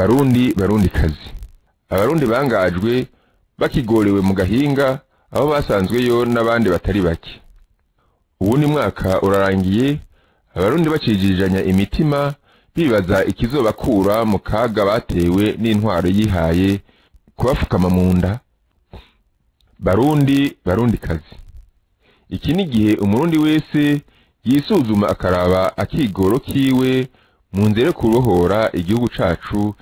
barundi barundi kazi abarundi bangajwe bakigorewe mu gahinga aho basanzweyo n'abandi batari bake uwundi mwaka urarangiye abarundi bacijijanya imitima bibaza ikizobakura mu kaga batewe n'intwaro yihaye kubafukama mu nda barundi barundi kazi iki ni igihe umurundi wese yisuzuma akaraba akigoro kiwe mu nzira yo kubohora igihugu cacu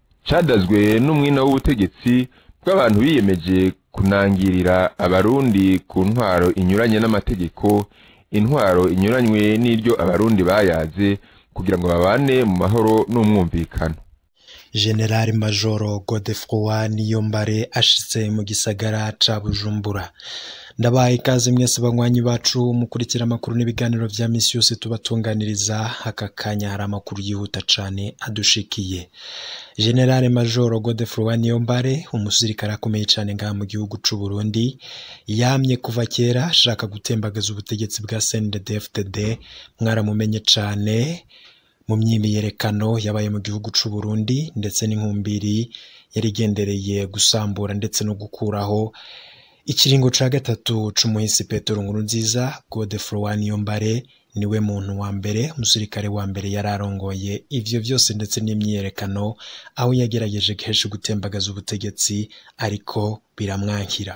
cadazwe n'umwina w'ubutegetsi bw'abantu biyemeje kunangirira abarundi ku ntwaro inyuranye n'amategeko intwaro inyuranywe n'iryo abarundi bayaze kugira ngo babane mu mahoro n'umwumvikano generali majoro godefroid niyombare ashitse mu gisagara ca bujumbura ndabaye ikaze mwese banywanyi bacu mukurikira amakuru n'ibiganiro vya misi yose tubatunganiriza aka kanya hari amakuru yihuta cane adushikiye generale majoro godefroid niyombare umusirikare akomeye cane ngaha mu gihugu c'u burundi yamye kuva kera ashaka gutembagaza ubutegetsi bwa cndd-fdd mwaramumenye cane mu myiyerekano yabaye mu gihugu c'u Burundi ndetse n'inkumbiri yari igendereye gusambura ndetse no gukuraho ikiringo ca gatatu c'umuhisi Petero Nkurunziza Godefroid Niyombare niwe muntu wa mbere umusirikare wa mbere yari arongoye ivyo vyose ndetse n'imyiyerekano aho yagerageje kenshi gutembagaza ubutegetsi ariko biramwankira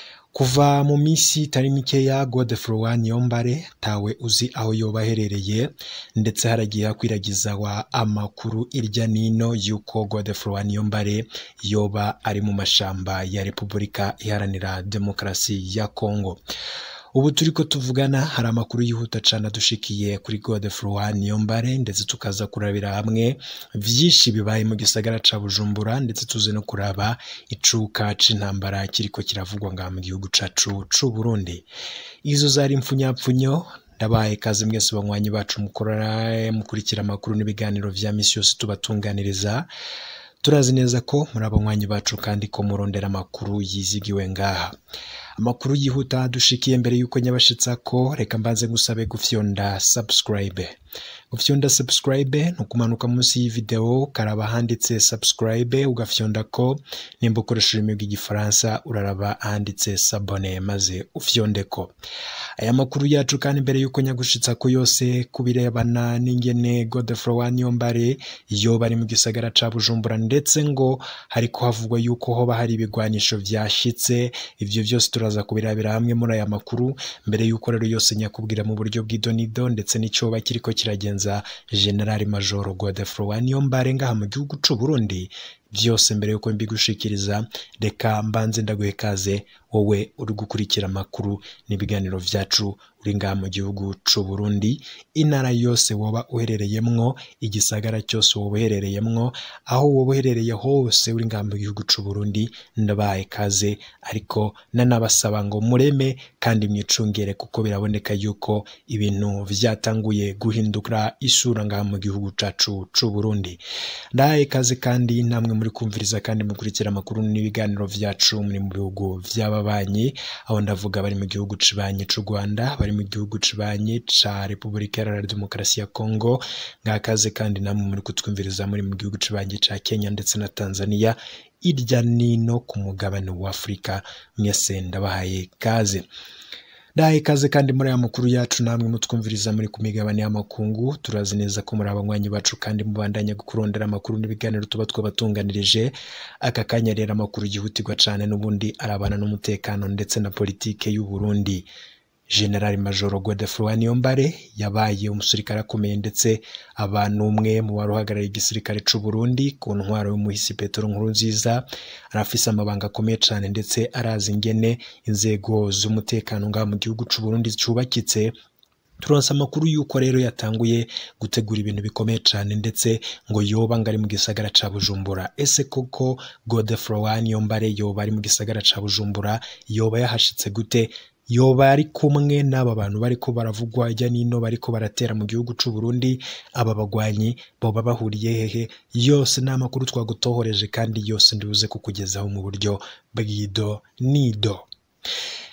kuva mu minsi itari mikeya Godefroid Niyombare tawe uzi aho yoba aherereye ndetse haragiye hakwiragiza wa amakuru irya nino yuko Godefroid Niyombare yoba ari mu mashamba ya Repubulika Iharanira Demokarasi ya Kongo ubu turiko tuvugana hari amakuru yihuta cane adushikiye kuri Godefroid Niyombare ndetse tukaza kurabira hamwe vyinshi bibaye mu gisagara ca Bujumbura ndetse tuze no kuraba icuka c'intambara kiriko kiravugwa ngaha mu gihugu cacu c'u Burundi izo zari impfunyapfunyo ndabaye kazi mwese banywanyi bacu mukora mukurikira amakuru n'ibiganiro vya misi yose tubatunganiriza turazi neza ko muri abanywanyi bacu kandi ko murondera amakuru yizigiwe ngaha amakuru yihuta dushikiye mbere yuko nyabashitsa ko reka mbanze ngusabe gufyonda subscribe gufyonda subscribe ni ukumanuka munsi y'ivideo karaba handitse subscribe ugafyonda ko nimba ukoresha ururimi rw'igifaransa uraraba ahanditse sabone maze ufyonde ko aya makuru yacu kandi mbere yuko nyagushitsa ko yose kubirebana n'ingene Godefroid Niyombare yoba ari mu gisagara ca Bujumbura ndetse ngo hariko havugwa yuko hoba hari ibigwanisho vyashitse ivyo vyose turaza kubirabira hamwe muri aya makuru mbere yuko rero yose nyakubwira mu buryo bw'idonido ndetse n'icoba kiriko kiragenza General Major Godefroid Niyombare ngaha mu gihugu c'u Burundi vyose mbere yuko mbigushikiriza reka mbanze ndaguhe kaze wowe uri gukurikira amakuru n'ibiganiro vyacu uri ngaha mu gihugu c'u Burundi intara yose woba uherereyemwo igisagara cyose woba uherereyemwo aho woba uherereye hose uri ngaha mu gihugu c'u Burundi ndabaye kaze ariko nanabasaba ngo mureme kandi mwicungere kuko biraboneka yuko ibintu vyatanguye guhindura isura ngaha mu gihugu cacu c'u Burundi ndahaye kaze kandi namwe muri kumviriza kandi mukurikira amakuru n'ibiganiro vyacu muri mu bihugu vy'ababanyi aho ndavuga bari mu gihugu cibanyi c'u Rwanda bari mu gihugu cibanyi ca Repubulika Iharanira Demokarasi ya Kongo ngakaze kandi namwe muri kutwumviriza muri mu gihugu cibanyi ca Kenya ndetse na Tanzania irya nino ku mugabane wa Afurika mwese ndabahaye kaze ndahaye ikaze kandi muri aya makuru yacu namwe mutwumviriza muri ku migabane y'amakungu turazi neza ko muri abanywanyi bacu kandi mubandanya kurondera amakuru n'ibiganiro tuba twabatunganirije aka kanya rero amakuru yihutirwa cane n'ubundi arabana n'umutekano ndetse na politike y'u Burundi General Major Godefroid Niyombare yabaye umusirikare akomeye ndetse aba n'umwe mu bari uhagarariye igisirikare c'u Burundi ku ntwaro y'umuhisi Petero Nkurunziza arafise amabanga akomeye cane ndetse arazi ingene inzego z'umutekano ngaha mu gihugu c'u Burundi cubakitse turonse amakuru yuko rero yatanguye gutegura ibintu bikomeye cane ndetse ngo yoba ngari mu gisagara ca Bujumbura ese koko Godefroid Niyombare yoba ari mu gisagara ca Bujumbura yoba yahashitse gute yoba ari kumwe n'aba bantu bariko baravugwa hirya nino bariko baratera mu gihugu c'u Burundi aba bagwanyi boba bahuriye hehe yose ni amakuru twagutohoreje kandi yose ndibuze kukugezaho mu buryo bw'ido nido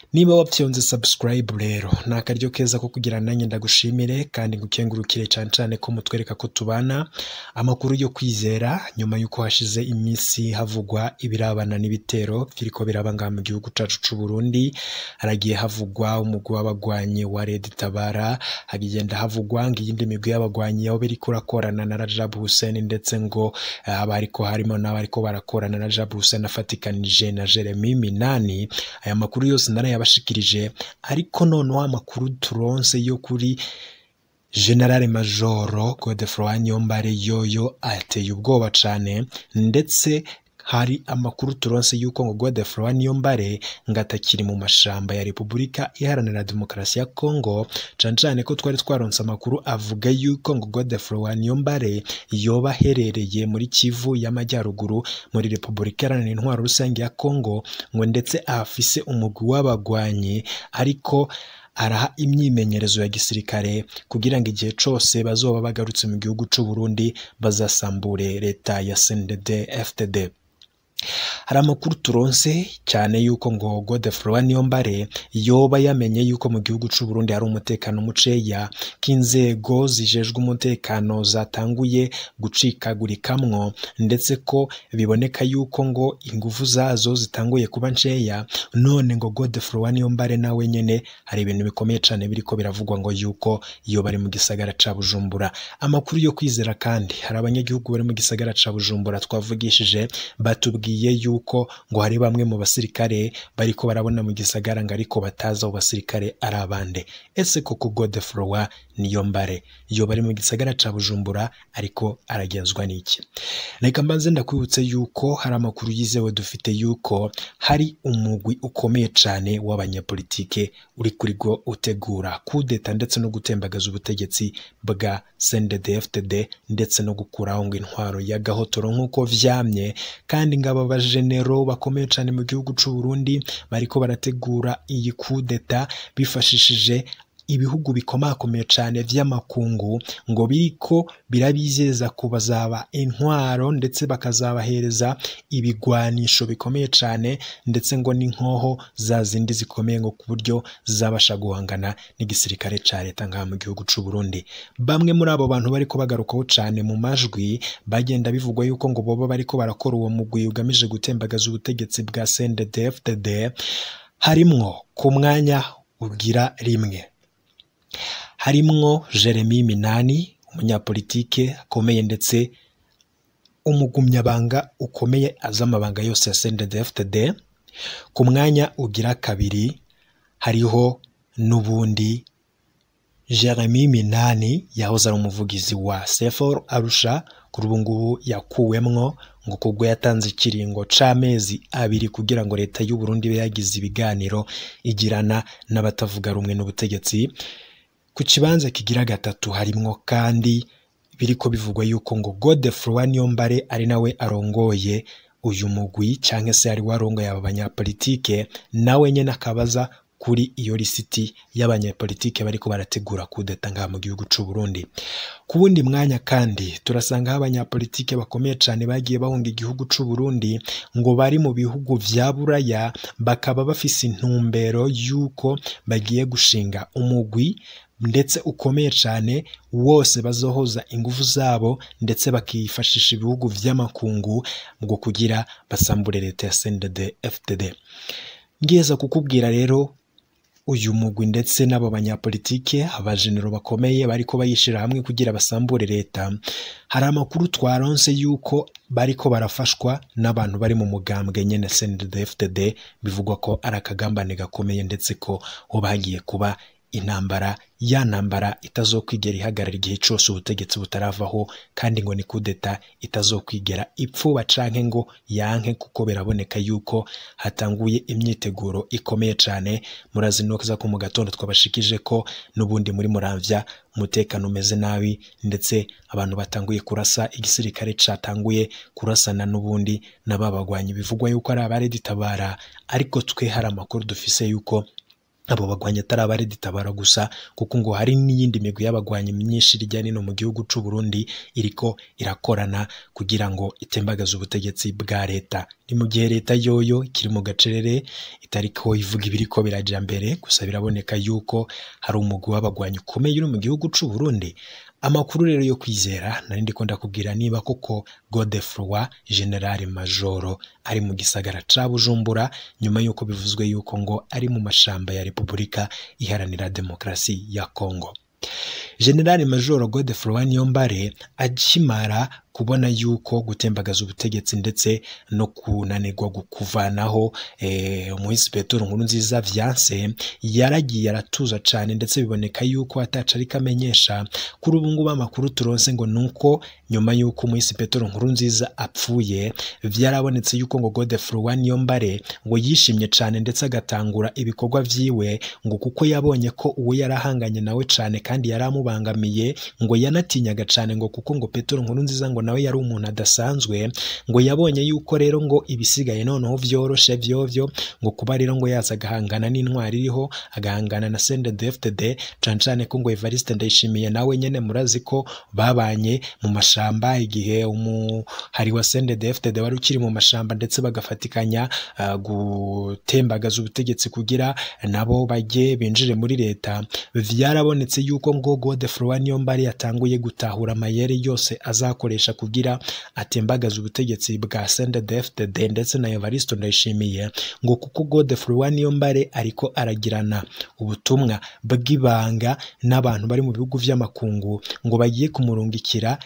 niba wapyonze subscribe rero ni akaryo keza ko kugira nanjye ndagushimire kandi ngukengurukire cyane cyane ko mutwereka ko tubana amakuru yo kwizera nyuma y'uko hashize iminsi havugwa ibirabana n'ibitero biriko biraba ngaha mu gihugu cacu c'u Burundi haragiye havugwa umugwi w'abagwanyi wa Red Tabara hagenda havugwa ngo iyindi migwi y'abagwanyi aho biriko urakorana na Rajab Hussein ndetse ngo haba hariko harimo n'abariko barakorana na Rajab Hussein afatikanije na Jeremy Minani aya makuru yose narayabashikirije ariko noneho amakuru turonse yo kuri General Majoro Godefroid Niyombare yoyo ateye ubwoba cane ndetse hari amakuru turonse yuko ngo Godefroid Niyombare ngo atakiri mu mashamba ya Repubulika Iharanira Demokarasi ya Kongo cane cane ko twari twaronse amakuru avuga yuko ngo Godefroid Niyombare yoba aherereye muri Kivu y'Amajyaruguru muri Repubulika Iharanira Intwaro Rusange ya Kongo ngo ndetse afise umugwi w'abagwanyi ariko araha imyimenyerezo ya gisirikare kugira ngo igihe cose bazoba bagarutse mu gihugu c'u Burundi bazasambure leta ya CNDD FDD hari amakuru turonse cyane yuko ngo Godefroid Niyombare yoba yamenye yuko mu gihugu c'u Burundi hari umutekano muceya k'inzego zijejwe umutekano zatanguye gucikagurikamwo ndetse ko biboneka yuko ngo ingufu zazo zitanguye kuba nceya none ngo Godefroid Niyombare nawe nyene hari ibintu bikomeye cane biriko biravugwa ngo yuko iyo bari mu gisagara ca Bujumbura amakuru yo kwizera kandi hari abanyagihugu bari mu gisagara ca Bujumbura twavugishije batubwiye yuko ngo hari bamwe mu basirikare bariko barabona mu gisagara ngo ariko batazi abo basirikare ari abande ese koko Godefroid Niyombare iyo bari mu gisagara ca Bujumbura ariko aragenzwa n'iki reka mbanze ndakwibutse yuko hari amakuru yizewe dufite yuko hari umugwi ukomeye cane w'abanyapolitike uri kuri go utegura kudeta ndetse no gutembagaza ubutegetsi bwa CNDD-FDD ndetse no gukuraho ngo intwaro ya gahotoro nk'uko vyamye kandi ngaba bajenero bakomeye cane mu gihugu c'u Burundi bariko barategura iyi kudeta bifashishije ibihugu bikomakomeye cane vy'amakungu ngo biriko birabizeza ko bazaba intwaro ndetse bakazabahereza ibigwanisho bikomeye cane ndetse ngo n'inkoho za zindi zikomeye ngo ku buryo zabasha guhangana n'igisirikare ca leta ngaha mu gihugu c'u Burundi bamwe muri abo bantu bariko bagarukaho cane mu majwi bagenda bivugwa yuko ngo boba bariko barakora uwo mugwi ugamije gutembagaza ubutegetsi bwa CNDD-FDD harimwo ku mwanya ugira rimwe harimwo Jeremy Minani umunyapolitike akomeye ndetse umugumyabanga ukomeye azi amabanga yose ya CNDD-FDD ku mwanya ugira kabiri hariho n'ubundi Jeremy Minani yahoze ari umuvugizi wa Sefor Arusha kuri ubu ngubu yakuwemwo ngo kubwo yatanze ikiringo c'amezi abiri kugira ngo leta y'u Burundi ibe yagize ibiganiro igirana n'abatavuga rumwe n'ubutegetsi ku kibanza kigira gatatu harimwo kandi biriko bivugwa yuko ngo Godefroid Niyombare ari nawe arongoye uyu mugwi canke se ari warongoye aba banyapolitike nawe nyene akabaza kuri iyo lisiti y'abanyapolitike bariko barategura kudeta ngaha mu gihugu c'u Burundi ku wundi mwanya kandi turasangaho abanyapolitike bakomeye cane bagiye bahunga igihugu c'u Burundi ngo bari mu bihugu vya Buraya bakaba bafise intumbero yuko bagiye gushinga umugwi ndetse ukomeye cyane wose bazohoza ingufu zabo ndetse bakifashisha ibihugu vy'amakungu ngo kugira basambure leta ya CNDD FDD ngeza kukubwira rero uyu mugwi ndetse n'abo banyapolitike abajenero bakomeye bariko bayishira hamwe kugira basambure leta hari amakuru twaronse yuko bariko barafashwa n'abantu bari mu mugambwe nyene CNDD-FDD bivugwa ko ari akagambane gakomeye ndetse ko ho bagiye kuba intambara ya ntambara itazokwigera ihagarara igihe cyose ubutegetsi butaravaho kandi ngo ni kudeta itazokwigera ipfuba canke ngo yanke kuko biraboneka yuko hatanguye imyiteguro ikomeye cane murazi noza ko mu gatondo twabashikije ko n'ubundi muri muramvya umutekano umeze nabi ndetse abantu batanguye kurasa igisirikare catanguye kurasana n'ubundi n'ababagwanyi bivugwa yuko ari abareditabara ariko twe hari amakuru dufise yuko abo bagwanyi atari abareditabara gusa kuko ngo hari n'iyindi migwi y'abagwanyi myinshi hirya no hino mu gihugu c'u Burundi iriko irakorana kugira ngo itembagaze ubutegetsi bwa leta ni mu gihe leta yoyo ikiri mu gacerere itariko ivuga ibiriko biraja mbere gusa biraboneka yuko hari umugwi w'abagwanyi ukomeye uri mu gihugu c'u Burundi amakuru rero yo kwizera nari ndiko ndakubwira niba koko Godefroid General Majoro ari mu gisagara ca Bujumbura nyuma yuko bivuzwe yuko ngo ari mu mashamba ya Repubulika iharanira demokarasi ya Kongo General Major Godefroid Niyombare akimara kubona yuko gutembagaza ubutegetsi ndetse no kunanirwa kuvanaho eh, umuhisi Petero nkuru nziza vyanse yaragiye aratuza cane ndetse biboneka yuko ataca ariko amenyesha kuri ubu ngubu amakuru turonse ngo nuko nyuma yuko umuhisi Petero nkuru nziza apfuye vyarabonetse yuko ngo Godefroid Niyombare ngo yishimye cane ndetse agatangura ibikorwa vyiwe ngo kuko yabonye ko uwo yarahanganye nawe cane kandi yaramubangamiye ngo yanatinyaga cane ngo kuko ngo Petero nkuru nziza ngo nawe yari umuntu adasanzwe ngo yabonye yuko rero ngo ibisigaye noneho vyoroshe vyovyo ngo kuba rero ngo yaza agahangana n'intwari iriho agahangana na CNDD-FDD cane cane ko ngo Evariste Ndayishimiye nawe nyene murazi ko babanye mu mashamba igihe umuhari wa CNDD-FDD wari ukiri mu mashamba ndetse bagafatikanya uh, gutembagaza ubutegetsi kugira nabo bajye binjire muri leta vyarabonetse yuko ngo Godefroid Niyombare yatanguye gutahura amayeri yose azakoresha kugira atembagaza ubutegetsi bwa CNDD-FDD ndetse na Evariste Ndayishimiye ngo kuko Godefroid Niyombare ariko aragirana ubutumwa bw'ibanga n'abantu bari mu bihugu vy'amakungu ngo bagiye kumurungikira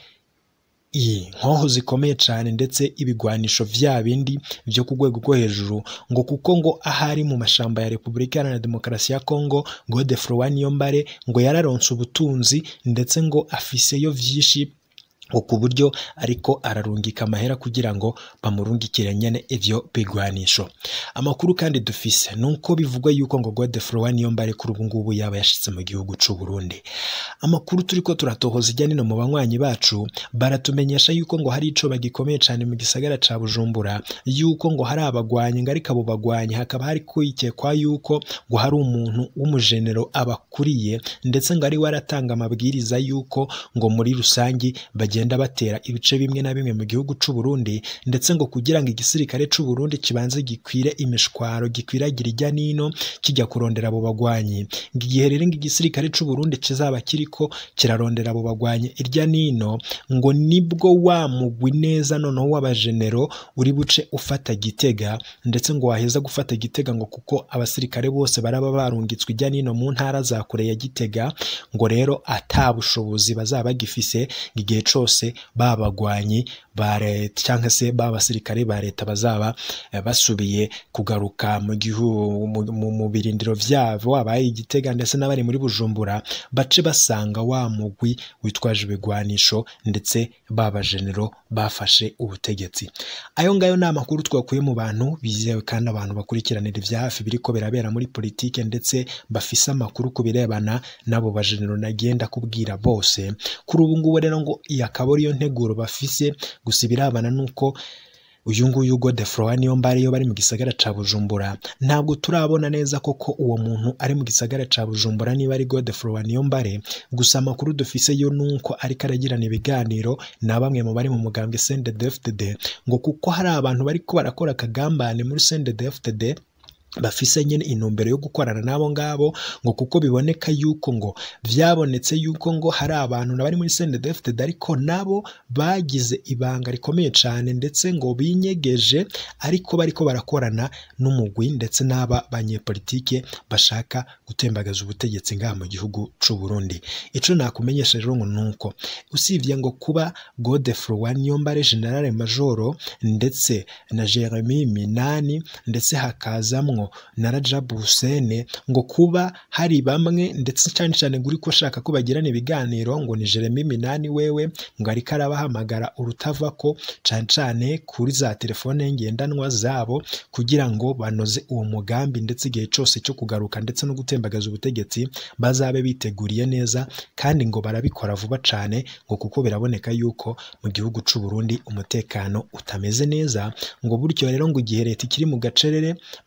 inkoho zikomeye cyane ndetse ibigwanisho vya bindi byo ku rwego rwo hejuru ngo kuko ngo ahari mu mashamba ya Repubulika Iharanira Demokarasi ya Kongo Godefroid Niyombare ngo yararonse ubutunzi ndetse ngo afiseyo vyinshi ngo ku buryo ariko ararungika amahera kugira ngo bamurungikire nyene ivyo bigwanisho amakuru kandi dufise nuko bivugwa yuko ngo Godefroid Niyombare kuri ubu ngubu yaba yashitse mu gihugu c'u Burundi amakuru turiko turatohoza ijya nino mu banywanyi bacu baratumenyesha yuko ngo hari ico bagikomeye cane mu gisagara ca Bujumbura yuko ngo hari abagwanyi ngo ariko abo bagwanyi hakaba hari kwikekwa yuko ngo hari umuntu w'umujenero abakuriye ndetse ngo ari we aratanga amabwiriza yuko ngo muri rusangi bagenda batera ibice bimwe na bimwe mu gihugu c'u Burundi ndetse ngo kugira ngo igisirikare c'u Burundi kibanze gikwire imishwaro gikwiragira ijya nino kijya kurondera abo bagwanyi ngo igihe rero ngo igisirikare c'u Burundi kizaba kiriko kirarondera abo bagwanyi irya nino ngo nibwo wa mugwi neza noneho w'abajenero uri buce ufata gitega ndetse ngo waheza gufata gitega ngo kuko abasirikare bose baraba barungitswe ijya nino mu ntara za kure ya gitega ngo rero ata bushobozi bazaba bagifise igihe cose babagwanyi ba leta cyangwa se b'abasirikare ba leta bazaba basubiye kugaruka mu gihugu mu birindiro vyabo abaye igitega ndetse n'abari muri bujumbura bace basanga wa mugwi witwaje ibigwanisho ndetse babajenero bafashe ubutegetsi ayo ngayo ni amakuru twakuye mu bantu bizewe kandi abantu bakurikiranira ivya hafi biriko birabera muri politike ndetse bafise amakuru ku birebana n'abo bajenero nagenda kubwira bose kuri ubu ngubu rero ngo iyi akaba ariyo nteguro bafise gusa ibirabana nuko uyu nguyu Godefroid Niyombare iyo bari mu gisagara ca Bujumbura ntabwo turabona neza koko uwo muntu ari mu gisagara ca Bujumbura niba ari Godefroid Niyombare gusa amakuru dufise yo nuko ariko aragirana ibiganiro na bamwe mu bari mu mugambwe CNDD-FDD ngo kuko hari abantu bariko barakora akagambane muri CNDD-FDD bafise nyine intumbero yo gukorana n'abo ngabo ngo kuko biboneka yuko ngo vyabonetse yuko ngo hari abantu bari muri CNDD-FDD ariko nabo bagize ibanga rikomeye cyane ndetse ngo binyegeje ariko bariko barakorana n'umugwi ndetse n'aba banyepolitike bashaka gutembagaza ubutegetsi ngaha mu gihugu c'u Burundi ico nakumenyesha rero ngo nuko usivye ngo kuba Godefroid Niyombare General Majoro ndetse na Jeremy Minani ndetse hakazamwo na Rajabu Hussein ngo kuba hari bamwe ndetse cyane cyane guri ko shaka ko bagirana ibiganiro ngo ni Jeremy Minani wewe ngo ariko arabahamagara urutava ko cyane cyane kuri za telefone ngendanwa zabo kugira ngo banoze uwo mugambi ndetse igihe cyose cyo kugaruka ndetse no gutembagaza ubutegetsi bazabe biteguriye neza kandi ngo barabikora vuba cyane ngo kuko biraboneka yuko mu gihugu c'u Burundi umutekano utameze neza ngo buryo rero ngo igihe leta ikiri mu gacerere bagiye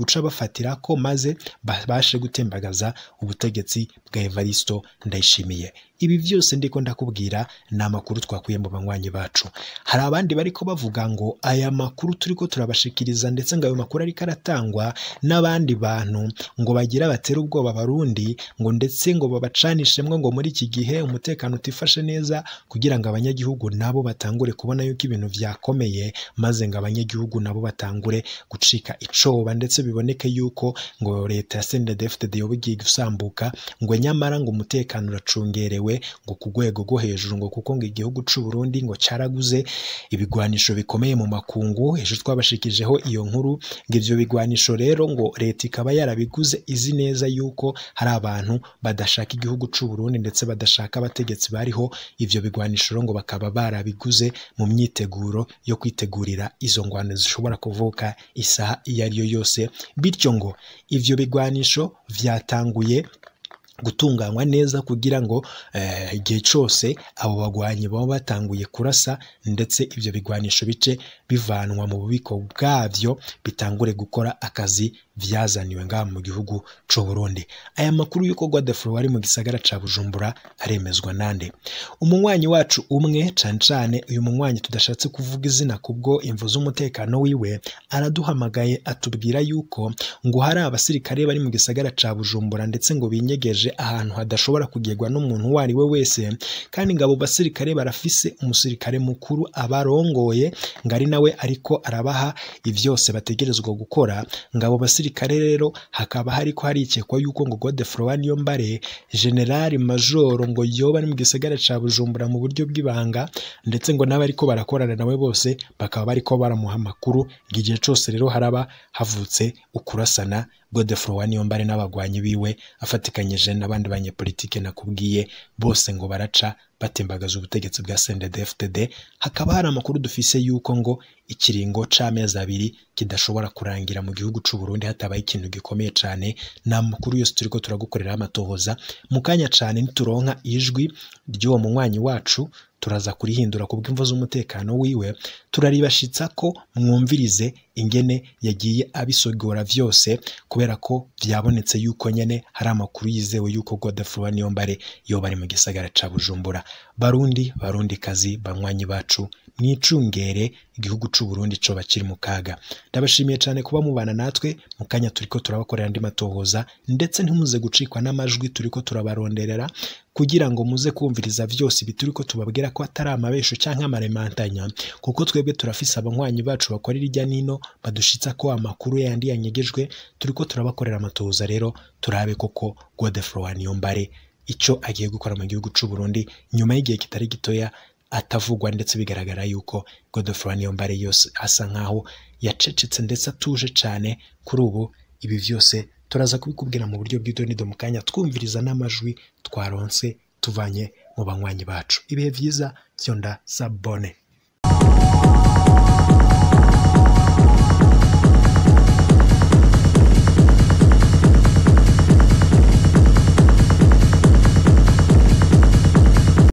guca bafatira ko maze babashe gutembagaza ubutegetsi bwa Evaristo Ndayishimiye ibi byose ndiko ndakubwira ni amakuru twakuye mu banywanyi bacu hari abandi bariko bavuga ngo aya makuru turiko turabashikiriza ndetse ngo ayo makuru ariko aratangwa n'abandi bantu ngo bagira batera ubwoba abarundi ngo ndetse ngo babacanishemwo ngo muri iki gihe umutekano utifashe neza kugira ngo abanyagihugu nabo batangure kubona yuko ibintu vyakomeye maze ngo abanyagihugu nabo batangure gucika icoba ndetse biboneke yuko ngo leta ya CNDD-FDD yoba igiye gusambuka ngo nyamara ngo umutekano uracungerewe ngo ku rwego rwo hejuru ngo kuko ngo igihugu c'u Burundi ngo caraguze ibigwanisho bikomeye mu makungu ejo twabashikijeho iyo nkuru ngo ivyo bigwanisho rero ngo leta ikaba yarabiguze izi neza yuko hari abantu badashaka igihugu c'u Burundi ndetse badashaka abategetsi bariho ivyo bigwanisho rero ngo bakaba barabiguze mu myiteguro yo kwitegurira izo ngwano zishobora kuvuka isaha iyo ari yo yose bityo ngo ivyo bigwanisho vyatanguye gutunganywa neza kugira ngo eh, igihe cyose abo bagwanyi baba batanguye kurasa ndetse ibyo bigwanisho bice bivanwa mu bubiko bwabyo bitangure gukora akazi vyazaniwe ngaha mu gihugu c'u Burundi aya makuru y'uko Godefroid wari mu gisagara ca Bujumbura aremezwa nande umunywanyi wacu umwe cane cane uyu munywanyi tudashatse kuvuga izina kubwo imvu z'umutekano wiwe araduhamagaye atubwira yuko ngo hari abasirikare bari mu gisagara ca Bujumbura ndetse ngo binyegeje ahantu hadashobora kugerwa n'umuntu uwo ari we wese kandi ngo abo basirikare barafise umusirikare mukuru abarongoye ngo ari nawe ariko arabaha ivyose bategerezwa gukora ngo abo basirikare rero hakaba hariko harikekwa yuko ngo Godefroid Niyombare generali majoro ngo yoba ari mu gisagara ca Bujumbura mu buryo bw'ibanga ndetse ngo n'abariko barakorana nawe bose bakaba bariko baramuha amakuru ngo igihe cose rero haraba havutse ukurasana Godefroid Niyombare n'abagwanyi biwe afatikanyije n'abandi banyepolitike nakubwiye bose ngo baraca batembagaza ubutegetsi bwa CNDD-FDD hakaba hari amakuru dufise yuko ngo ikiringo c'amezi abiri kidashobora kurangira mu gihugu c'u Burundi hatabaye ikintu gikomeye cane ni amakuru yose turiko turagukorera amatohoza mu kanya cane nituronka ijwi ry'uwo munywanyi wacu turaza kurihindura ku bw'imvo z'umutekano wiwe turaribashitsa ko mwumvirize ingene yagiye abisogora vyose kubera ko vyabonetse yuko nyene hari amakuru yizewe yuko Godefroid Niyombare yoba ari mu gisagara ca Bujumbura barundi barundi kazi banywanyi bacu mwicungere igihugu c'u Burundi coba kiri mu kaga ndabashimiye cyane kuba mubana natwe mu kanya turiko turabakorera andi matohoza ndetse ntimuze gucikwa n'amajwi turiko turabaronderera kugira ngo muze kumviriza vyose ibi turiko tubabwira ko atari amabesho canke amaremantanya kuko twebwe turafise abanywanyi bacu bakorera irya nino badushitsa ko amakuru yandi yanyegejwe turiko turabakorera amatohoza rero turabe koko Godefroid Niyombare ico agiye gukora mu gihugu c'u Burundi nyuma y'igihe kitari gitoya atavugwa ndetse bigaragara yuko Godefroid Niyombare yose asa nkaho yacecetse ndetse atuje cane kuri ubu ibi vyose turaza kubikubwira mu buryo bw'idonido mu kanya twumviriza n'amajwi twaronse tuvanye mu banywanyi bacu ibihe vyiza vyonda sabone